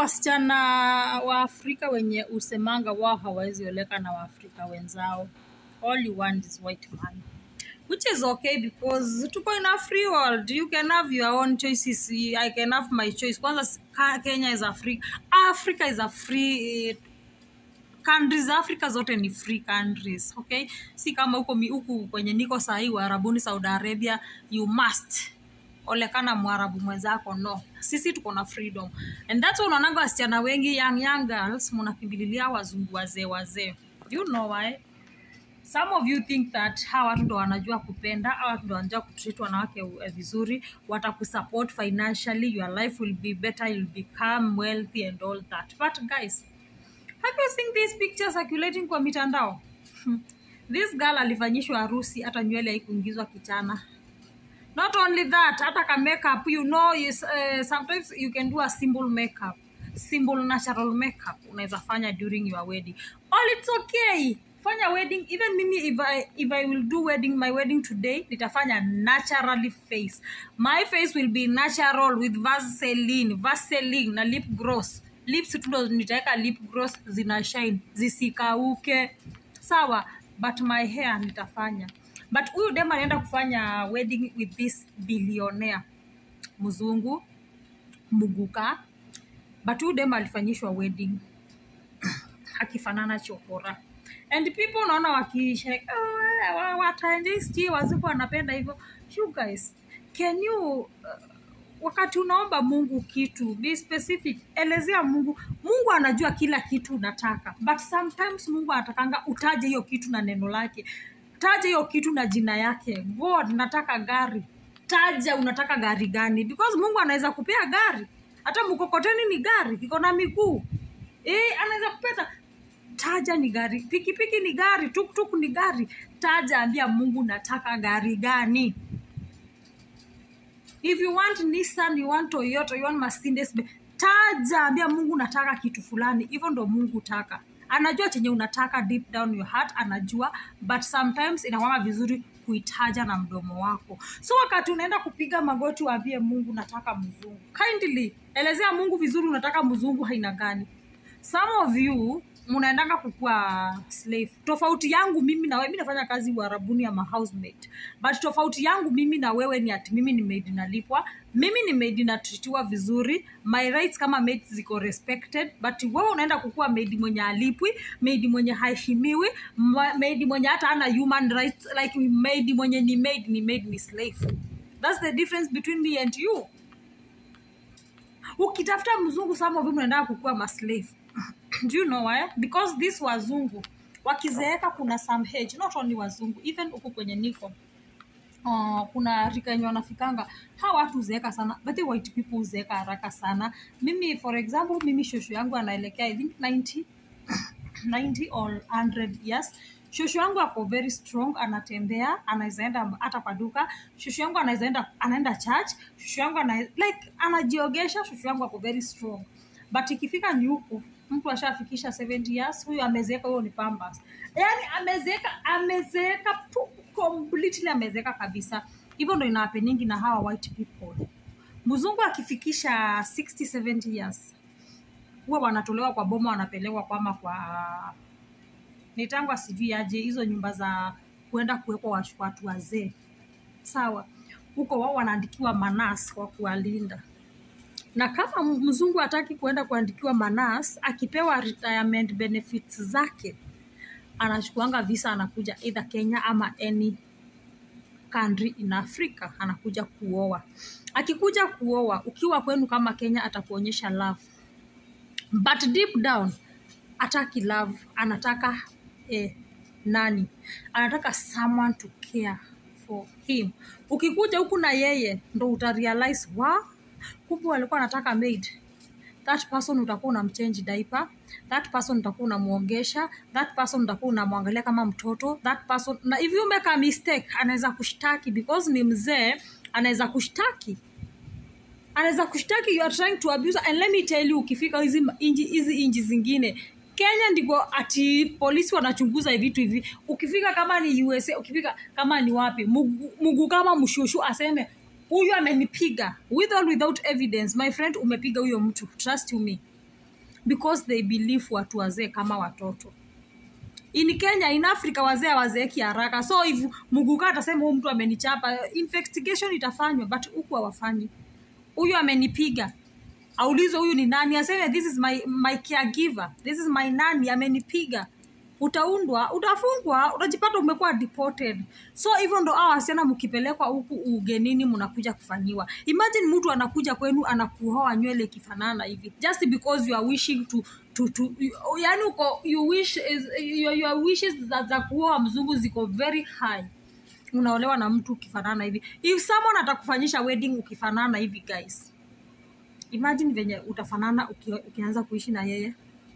wasichana wa Afrika wenye usemanga wao hawawezi oleka na Waafrika wenzao. All you want is white man. Which is okay because tuko in a free world. You can have your own choices. I can have my choice. Kwanza Ka- Kenya is a free Africa is a free eh, countries Africa zote ni free countries okay si kama huko mi- huku kwenye niko sahii uarabuni Saudi Arabia you must olekana mwarabu mwenzako no sisi tuko na freedom and that's why unaonanga wasichana wengi young young girls mnakimbililia wazungu wazee wazee you know why some of you think that hawa watu ndo wanajua kupenda hawa watu ndo wanajua kutreat wanawake eh, vizuri watakusupport financially your life will be better you'll become wealthy and all that but guys have you seen these pictures circulating kwa mitandao Hmm. this girl alifanyishwa harusi hata nywele haikuingizwa kichana not only that hata ka makeup you know is, uh, sometimes you can do a simple makeup simple natural makeup unaweza fanya during your wedding all it's okay fanya wedding even mimi if I, if I will do wedding my wedding today nitafanya naturally face my face will be natural with vaseline vaseline na lip gloss lips tu ndo nitaweka lip gloss zina shine zisikauke sawa but my hair nitafanya but huyu dem anaenda kufanya wedding with this billionaire mzungu muguka but huyu dem alifanyishwa wedding akifanana chokora and people unaona wakishereka oh, wa- wataenjoi sijui wazungu wanapenda hivyo you guys can you uh, wakati unaomba mungu kitu be specific elezea mungu mungu anajua kila kitu unataka but sometimes mungu anatakanga utaje hiyo kitu na neno lake taja hiyo kitu na jina yake god nataka gari taja unataka gari gani because mungu anaweza kupea gari hata mkokoteni ni gari iko na miguu eh, anaweza kupeta taja ni gari pikipiki ni gari tuktuk ni gari taja ambia mungu nataka gari gani if you want nissan you want toyota you want mercedes Benz, taja ambia mungu nataka kitu fulani hivyo ndo mungu taka anajua chenye unataka deep down your heart anajua but sometimes inakwanga vizuri kuitaja na mdomo wako so wakati unaenda kupiga magoti waambie mungu nataka mzungu kindly elezea mungu vizuri unataka mzungu haina gani some of you mnaendanga kukua slave tofauti yangu mimi na wewe mi nafanya kazi uharabuni ama housemate but tofauti yangu mimi na wewe ni ati mimi ni maid nalipwa mimi ni maid natritiwa vizuri my rights kama maid ziko respected but wewe unaenda kukua maid mwenye alipwi maid mwenye haheshimiwi ma- maid mwenye hata ana human rights like maid mwenye ni maid ni maid ni slave that's the difference between me and you ukitafuta mzungu some of you mnaendaa kukua maslave do you know why because this wazungu wakizeeka kuna some age not only wazungu even huku kwenye niko uh, kuna rika yenye wanafikanga hawa watu huzeeka sana but the white people huzeeka haraka sana mimi for example mimi shosho yangu anaelekea i think 90 90 or 100 years shosho yangu ako very strong anatembea anaweza enda hata kwa duka shosho yangu anaweza enda anaenda church shosho yangu ana, like anajiogesha shosho yangu ako very strong but ikifika ni huku mtu ashafikisha 70 years huyu amezeeka huyo ni pambas yaani amezeeka amezeeka tu completely amezeeka kabisa hivyo ndo inawapeningi na hawa white people mzungu akifikisha 60 70 years huwa wanatolewa kwa boma wanapelekwa kwama kwa nitangwa sijui aje hizo nyumba za kuenda kuwekwa wash- watu wazee sawa huko wao wanaandikiwa manas kwa kuwalinda na kama m- mzungu hataki kuenda kuandikiwa manas akipewa retirement benefits zake anachukuanga visa anakuja either kenya ama any country in africa anakuja kuoa akikuja kuoa ukiwa kwenu kama kenya atakuonyesha love but deep down ataki love anataka eh, nani anataka someone to care for him ukikuja huku na yeye ndo utarealize wa kumbe walikuwa anataka maid that person utakuwa unamchange diaper that person utakuwa unamwogesha that person utakuwa unamwangalia kama mtoto that person na if you make a mistake anaweza kushtaki because ni mzee anaweza kushtaki anaweza kushtaki you are trying to abuse and let me tell you ukifika hizi ma- inji hizi inji zingine kenya ndiko ati polisi wanachunguza vitu hivi ukifika kama ni usa ukifika kama ni wapi mugu, mugu kama mshushu aseme huyu amenipiga with or without evidence my friend umepiga huyo mtu trust you me because they believe watu wazee kama watoto in kenya in africa wazee hawazeeki haraka so if muguka atasema huu mtu amenichapa investigation itafanywa but huku hawafanyi huyu amenipiga aulizwe huyu ni nani aseme this is my, my caregiver this is my nani amenipiga utaundwa utafungwa utajipata umekuwa deported so hivyo ndo aa wasichana mkipelekwa huku ugenini mnakuja kufanyiwa imagine mtu anakuja kwenu anakuhoa nywele ikifanana hivi just because you are wishing to to, to yani uko you wish is, your, your wishes za, za kuoa mzungu ziko very high unaolewa na mtu ukifanana hivi if someone atakufanyisha wedding ukifanana hivi guys imagine venye utafanana uki, ukianza kuishi na yeye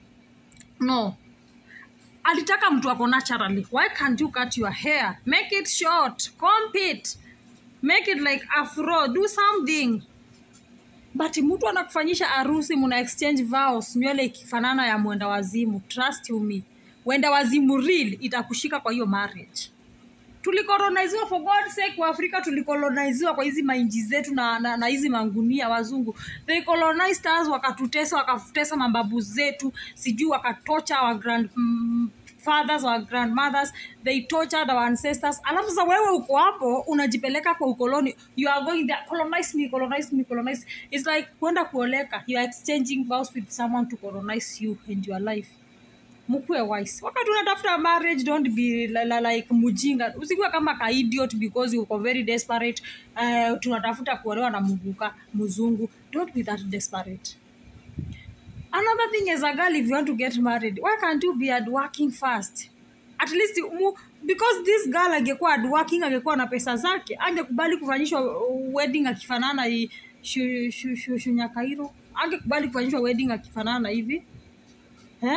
no alitaka mtu ako naturally why can't you cut your hair make it short comb it make it like afro do something but mtu anakufanyisha harusi muna exchange vows nywele ikifanana ya mwenda wazimu trust you me wenda wazimu real itakushika kwa hiyo marriage tulikoloniziwa for god sake waafrika tulikoloniziwa kwa hizi mainji zetu na, na, na hizi mangunia wazungu they colonized us wakatutesa wakatutesa mababu zetu sijui wakatocha our grand mm, fathers our grandmothers they tortured our ancestors alafu sasa wewe uko hapo unajipeleka kwa ukoloni you are going there colonize me colonize me colonize it's like kwenda kuoleka you are exchanging vows with someone to colonize you and your life mkuwe wise wakati unatafuta marriage don't be li- li- like mujinga usikuwe kama ka idiot because uko very desperate uh, tunatafuta kuolewa na muguka mzungu don't be that desperate another thing as a girl if you want to get married why can't you be hard working first at least mu, because this girl angekuwa hard working angekuwa na pesa zake angekubali kufanyishwa wedding akifanana hii shu, shu, shu, shunyakairo angekubali kufanyishwa wedding akifanana hivi eh?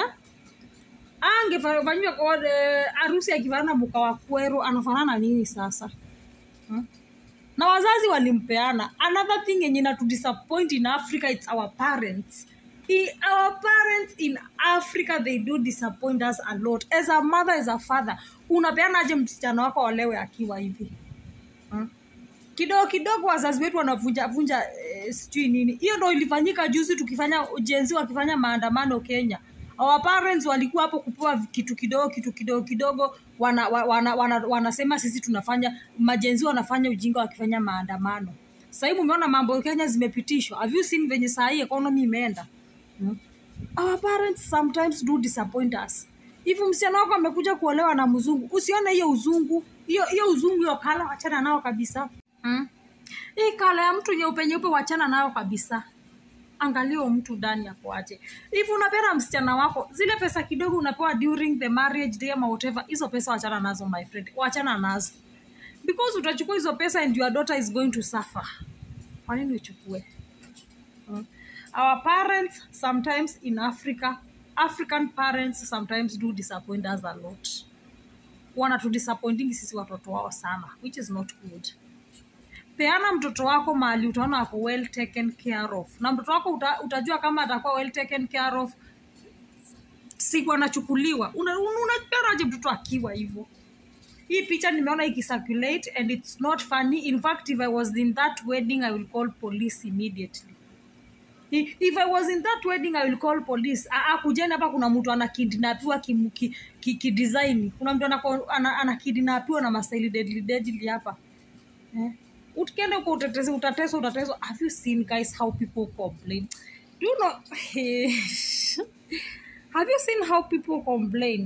angefanyiwa kwa eh, harusi akifanana muka wa kwero anafanana nini sasa hmm? na wazazi walimpeana another thing yenye na to disappoint in africa it's our parents I, our parents in africa they do disappoint us a lot as a mother as a father unapeana aje msichana wako olewe akiwa hivi hmm? kidogo kidogo wazazi wetu wanavunja vunja eh, sijui nini hiyo ndo ilifanyika juzi tukifanya jenzi wakifanya maandamano kenya our parents walikuwa hapo kupewa kitu kidogo kitu kidogo kidogo wana, wana, wana, wana, wanasema sisi tunafanya majenzi wanafanya ujinga wakifanya maandamano sahii mumeona mambo kenya zimepitishwa have you seen venye sahii economy imeenda hmm? our parents sometimes do disappoint us hivi msichana wako amekuja kuolewa na mzungu usione hiyo uzungu hiyo hiyo uzungu hiyo kala wachana nao kabisa hmm? hii kala ya mtu nyeupe nyeupe wachana nayo kabisa angalia huyo mtu ndani akoaje hivi unapenda msichana wako zile pesa kidogo unapewa during the marriage day ama whatever hizo pesa wachana nazo my friend wachana nazo because utachukua hizo pesa and your daughter is going to suffer kwa nini uchukue Hmm. our parents sometimes in africa african parents sometimes do disappoint us a lot wanatudisappointingi sisi watoto wao sana which is not good peana mtoto wako mahali utaona ako well taken care of na mtoto wako uta, utajua kama atakuwa well taken care of siku anachukuliwa unapeanaje mtoto akiwa hivyo hii picha nimeona ikicirculate and it's not funny in fact if i was in that wedding i will call police immediately I- if i was in that wedding i will call police Ah, ah, kujeni hapa kuna mtu anakidnapiwa kidesign ki, ki, kidesign. kuna mtu anako- ana- anakidnapiwa na mastaili deadly deadly hapa eh? ukienda huko utetezi utateswa utateswa have you seen guys how people complain do you know have you seen how people complain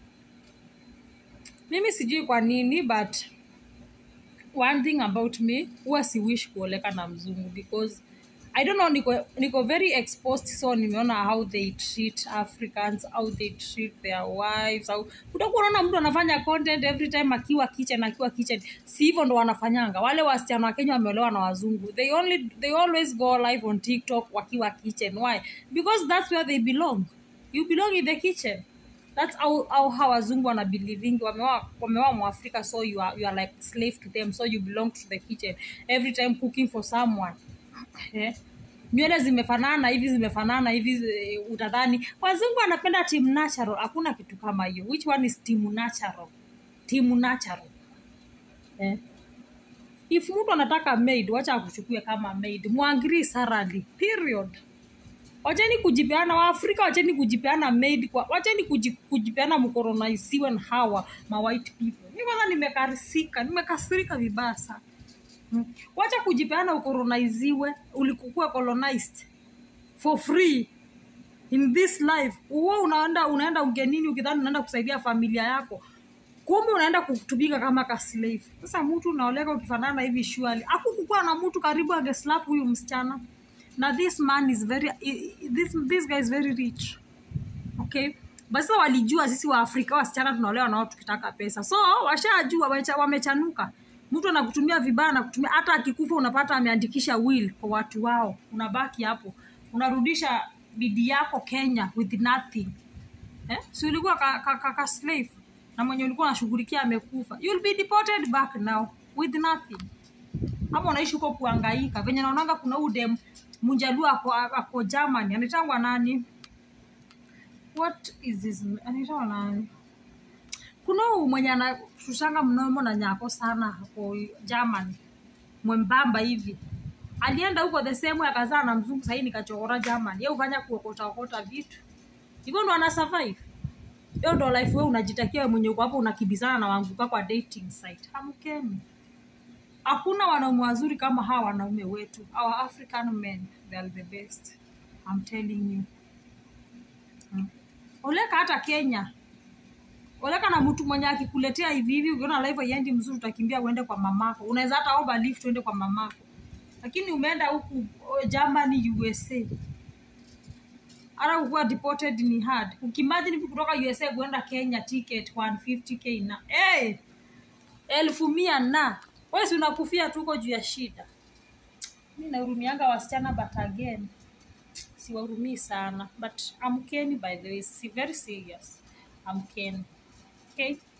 mimi sijui kwa nini but one thing about me huwa si wish kuoleka na mzungu because i don't know niko, niko very exposed so nimeona how they treat africans how they treat their wives how utakuwa unaona mtu anafanya content every time akiwa kitchen akiwa kitchen si hivyo ndo wanafanyanga wale wasichana wa kenya wameolewa na wazungu they only they always go live on tiktok wakiwa kitchen why because that's where they belong you belong in the kitchen that's how, how, how wazungu wana believing wamewa wamewa mwafrika so you are, you are like slave to them so you belong to the kitchen every time cooking for someone eh? nywele zimefanana hivi zimefanana hivi eh, utadhani wazungu wanapenda team natural hakuna kitu kama hiyo which one is team natural team natural eh? if mtu anataka maid wacha akuchukue kama maid mwangiri sarali period wacheni kujipeana waafrika wacheni kujipeana maid kwa wacheni kuji, kujipeana mkoronaisiwe na hawa ma white people mi kwanza nimekarisika nimekasirika vibaya sana Mm. wacha kujipeana ukolonaiziwe ulikukua colonized for free in this life huo unaenda unaenda ugenini ukidhani unaenda kusaidia familia yako kumbe unaenda kutumika kama ka slave sasa mtu unaoleka ukifanana hivi shuali akukukuwa na mtu karibu angeslap huyu msichana na this man is very i- i- this, this guy is very rich okay basi sasa walijua sisi wa afrika wasichana tunaolewa nao tukitaka pesa so washajua wamecha- wamechanuka mtu anakutumia vibaya nakutumia hata akikufa unapata ameandikisha will kwa watu wao unabaki hapo unarudisha bidi yako kenya with nothing eh? si ulikuwa ka, ka, ka, ka slave na mwenye ulikuwa unashughulikia amekufa you'll be deported back now with nothing ama unaishi huko kuangaika venye naonanga kuna udem munjalua ako, ako germany anaitangwa nani what is this anaitangwa nani kuna huyu mwenye anashushanga mnomo na nyako sana hapo germany mwembamba hivi alienda huko the same way akazaa na mzungu sahii nikachokora germany ye hufanya kuokotaokota vitu hivyo ndo ana survive hiyo ndo life we unajitakia we mwenye uko hapo unakibizana na wanguka kwa dating site hamkeni hakuna wanaume wazuri kama hawa wanaume wetu our african men they are the best I'm telling you hmm. oleka hata kenya oleka na mtu mwenye akikuletea hivi hivi ukiona life haiendi mzuri utakimbia uende kwa mamako unaweza hata omba lift uende kwa mamako lakini umeenda huku oh, germany usa hata kukuwa deported ni hard ukimagine hivi kutoka usa kuenda kenya ticket 150k na hey! elfu mia na wesi unakufia tuko juu ya shida mi nahurumianga wasichana but again siwahurumii sana but amkeni by the way si very serious amkeni okay